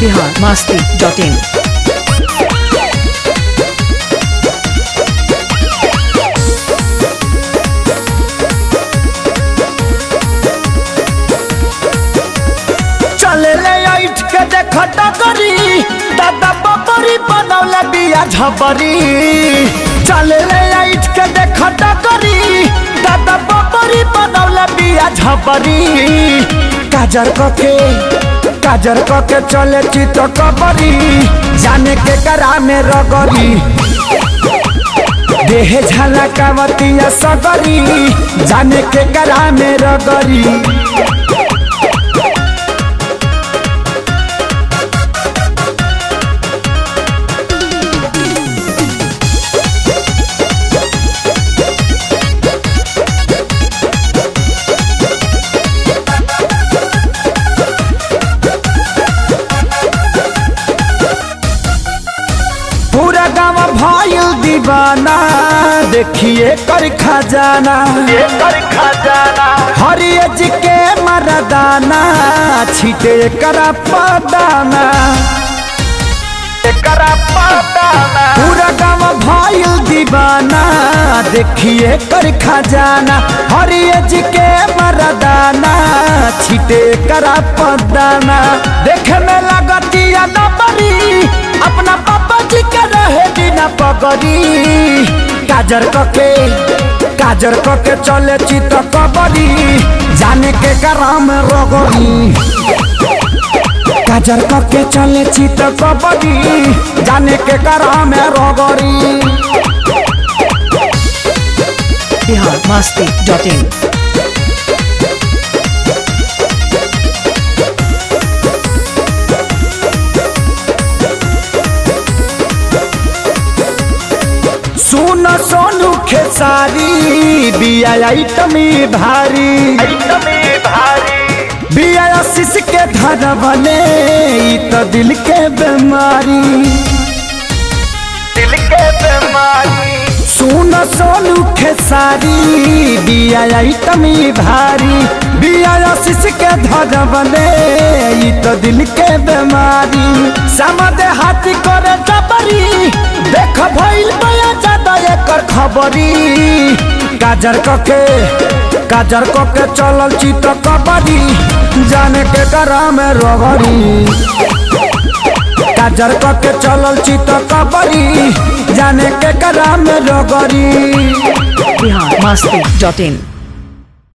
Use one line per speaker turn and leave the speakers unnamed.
Bihar Masti dot in
चले ले ऐठ के देख डगरी दादा बबरी बनौले बिया झबरी चले ले ऐठ के देख डगरी दादा बबरी बनौले बिया झबरी काजर कके काजर कके चले चित कबरी जाने के करा में रगरी देह झलकावतिया सगरी जाने के करा में रगरी पूरा गाँव भइल दीवाना देखिए कर खजाना कर खजाना हरिय जी के मरदाना छिटे करा पदाना करा पदाना पूरा गाँव भइल दीवाना देखिए कर खजाना हरिय जी के मरदाना छिटे करा पदाना देखे में लगतिया नबरी अपना पापा जी के रहे बिना पगरी काजर कके काजर कके चले चित कबरी जाने के कराम रगरी काजर कके चले चित कबरी जाने के कराम रगरी
बिहार मस्ती डॉट इन
सुन सोनू खेसारी बिया आइटमी भारी बिया आशीष के धरवले ई तो दिल के बीमारी दिल के बीमारी सुन सोनू खेसारी बिया आइटमी भारी बिया आशीष के धरवले ई तो दिल के बीमारी समझ हाथी करे जबरी देख भइल बया ज्यादा एकर खबरी काजर कके काजर कके चलल चित कबरी जाने के करा में रगरी काजर कके चलल चित कबरी जाने के करा में रगरी
बिहार मस्ती डॉट इन